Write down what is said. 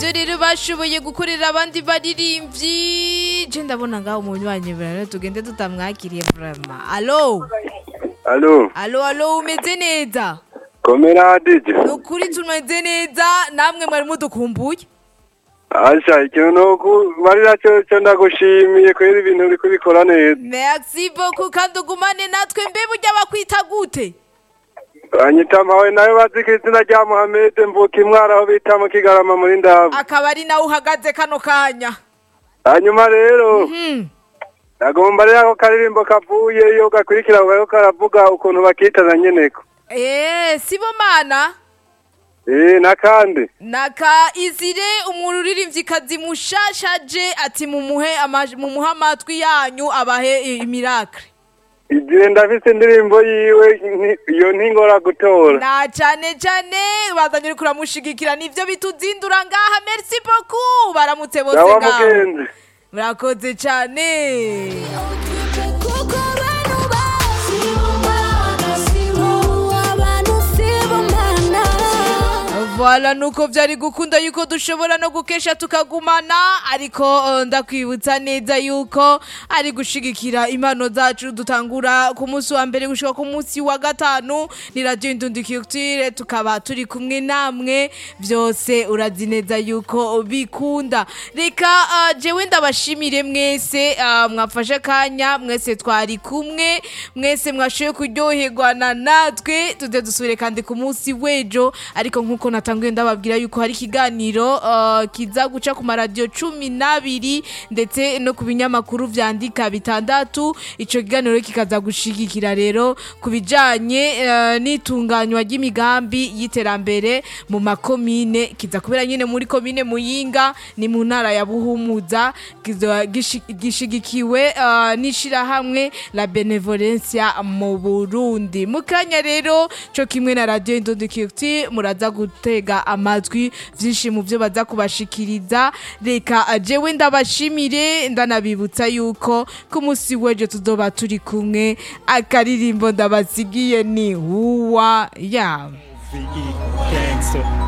ivyo rero bashoboye gukorera abandi baririmbyi je ndabona ngaho umunywanyi rero tugende tutamwakiriye vraiment alo Alo, alo alo umeze neza komera DJ. ni ukuri tumeze neza namwe mwari mudukumbuye Asha, ikintu nuku marira cyo cyo ndagushimiye kwera ibintu uri kubikora neza. merci beaucoup kandi ugumane natwe mbe burya bakwita gute Anyita mpawe nawe bazi ko izina rya Mohamed mvuka imwara aho bita mu Kigarama muri Ndaba. akaba ari nawe uhagaze kano kanya Hanyuma rero, Hmm. nagomba rero ako karirimbo kavuye iyo gakurikira ko karavuga ukuntu bakitana nyeneko. Eh, sibomana Eh, nakandi. naka izire umuntu uririmvyikazi mushashaje ati mumuhe amaj- mumuhe amatwi yanyu abahe i- imirakre Igihe ndafise indirimbo yiwe nti- iyo ntingora gutora. na cane cane bazanye uriko uramushigikira nivyo bituzindura ngaha merci beaucoup baramutse bose Yawa ngaho mugenzi. murakoze cane kuko abantu basibomana sibo abantu sibomana Voilà nuko vyari gukunda yuko dushobora no gukesha tukagumana ariko eh, ndakwibutsa neza yuko ari gushigikira impano zacu dutangura ku munsi wa mbere gushika ku munsi wa gatanu ni radio Indundi Culture tukaba turi kumwe namwe vyose urazi neza yuko bikunda reka eh, jewe ndabashimire mwese eh, mwafashe kanya mwese twari kumwe mwese mwashoboye kuryoherwa na natwe tuze dusubire kandi ku munsi w'ejo ariko nk'uko natanguye ndababwira yuko hari ikiganiro uh, kiza guca ku maradiyo cumi n'abiri ndetse no ku binyamakuru vyandika bitandatu ico kiganiro kikaza gushigikira rero ku bijanye uh, n'itunganywa ry'imigambi y'iterambere mu makomine kiza kubera nyine muri komine muyinga ni mu ntara ya buhumuza kizoba gishi- gishigikiwe uh, n'ishirahamwe la benevolencia mu burundi mu kanya rero co kimwe na radio indondi kirti muraza gutega amajwi vyinshi mu vyo baza kubashikiriza reka uh, jewe ndabashimire ndanabibutsa yuko ku musi w'ejo tuzoba turi kumwe akaririmbo ndabasigiye ni huwa yabo VE Gangster.